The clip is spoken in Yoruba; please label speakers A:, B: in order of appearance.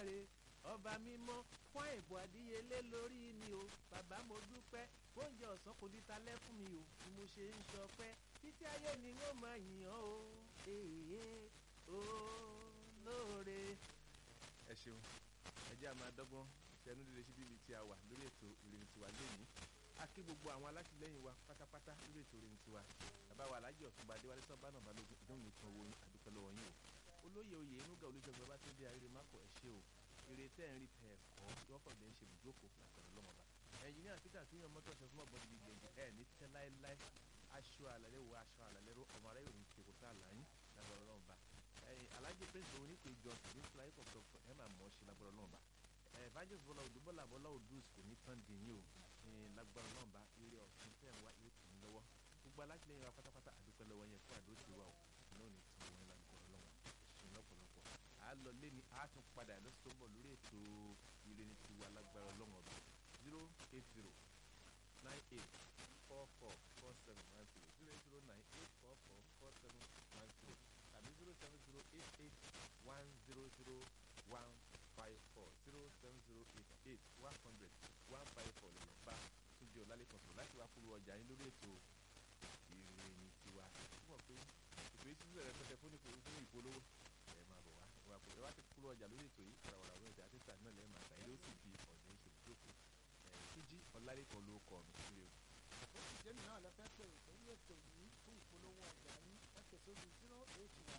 A: olódùmarè ọba mímọ́ fún ìbò àdíyelé lórí mi o bàbá mo dúpẹ́ oúnjẹ ọ̀sán kò di talẹ́ fún mi o ni mo ṣe ń sọpẹ́ títí ayé ni wọ́n máa yìn ọ́ o èèyàn olóore. ẹ ṣeun ẹ jẹ́ àmọ́ adọ́gbọ́n ṣẹnu líle sí bíbí tí a wà lórí ètò ìrìn tiwa lónìí a kí gbogbo àwọn alátìlẹyìn wa pátápátá lórí ètò ìrìn tiwa bàbá wa alájọ ọ̀túnba adéwálé sọ́bánà balógun ìdóhùn nìkan owó yín àdúpẹ́ lọ́wọ́ yín o olóyè oyè inúgà olùṣègùn bàbá tó dé ayére mákò ẹ ṣe o èrè tẹ́ ń rí tẹ̀ ẹ̀kọ́ yọ́pọ̀dé ń ṣe bùjókòó látọ̀rọ̀ lọ́mọba ẹnjìníà peter tí yan mọ́tò ṣe fún ọ̀gbọ́n bíi gbẹ̀ngẹ̀ ẹ̀ ní tẹ́ láéláé aṣọ àlàlẹ́ wo aṣọ àlàlẹ́ ro ọmọ aráyò ní kekò tá a là yín lágbọ̀rọ̀ lọ́mọba alájẹ prince òun ní pé john ní fúláyé kọ̀ọ̀kan ẹ̀ máa mọ̀ ọ́ ṣe lágbọ̀rọ̀ lọ́mọba evangelist bọ́lá odò bọ́lá bọ́lá odus kò ní tán dì yín o lágbọ̀rọ̀ lọ́mọba eré ọ̀sìn tẹ̀ ń wá yóò tì í lọ́wọ́ gbogbo alátìlẹyìn wa pátápátá àdúpẹ́ lọ́wọ́ yẹn fún àdó tiwa o náà ní tí wọ́n lágbọ̀rọ̀ lọ́wọ́ ṣe lọ́pọ̀lọpọ̀ a lọ lé ní a tún padà lọ́sọ̀ tó ń bọ̀ lórí ètò ìrìn tiwa lágbára ọlọ́wọ́ ọba zero eight zero nine eight four four four seven one zero zero eight zero nine eight four four four seven one zero tàbí zero seven zero eight eight one zero zero one five four zero seven zero eight eight one hundred one five four lè lọ bá túnjẹ ọ̀làlẹ́kọ̀ọ́ sọ̀rọ̀ láti wá polówó ọjà yín lórí ètò ìrìn tiwa túmọ̀ pé ìpè tí bẹ̀rẹ̀ pẹ̀tẹ̀ fún ìpolówó ẹ̀ máa bọ̀ wá wá pé ẹ wá ti polówó ọjà lórí ètò yìí wàràwàrà wọ́n ìjà títà náà lẹ́ẹ̀ máa tàyẹ̀ ló sì di ọ̀dẹ̀ ìṣèlú kíjí ọ̀làlẹ́kọ̀ọ́ ló kọ̀ mí sílẹ̀ o.
B: ó sì jẹ́ mi náà lọ fẹ́ pé ìpínlẹ̀ ètò yìí fún ìpolówó ọjà yín ẹ pèsè omi zero eight one.